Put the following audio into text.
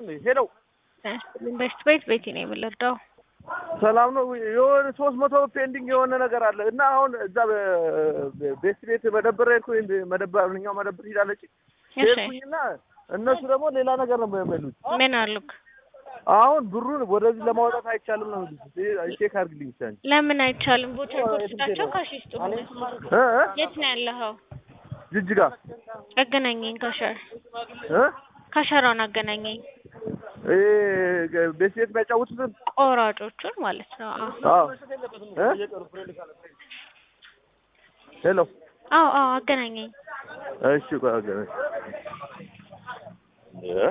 ይስጥልኝ። ሄሎ ኢንቨስት ቤት ቤቲ ነው የምንረዳው። ሰላም ነው። የሆነ ሶስት መቶ ፔንዲንግ የሆነ ነገር አለ እና አሁን እዛ ቤት ቤት መደብር ሄድኩኝ። መደብር እኛው መደብር ሂዳለች ሄድኩኝና እነሱ ደግሞ ሌላ ነገር ነው የሚሉት። ምን አሉክ? አሁን ብሩን ወደዚህ ለማውጣት አይቻልም ነው የሚሉት። ቼክ አድርግልኝ ብቻ እንጂ ለምን አይቻልም? ቦቸር ኮስታቸው ካሽ ይስጡ። እ እ የት ነው ያለኸው? ጅጅጋ አገናኘኝ ከሸር እ ከሸራውን አገናኘኝ። እ ቤት ቤት የሚያጫውቱትን ቆራጮቹን ማለት ነው። አዎ አዎ እ ሄሎ አዎ አዎ አገናኘኝ። እሺ ቆይ አገናኝ እ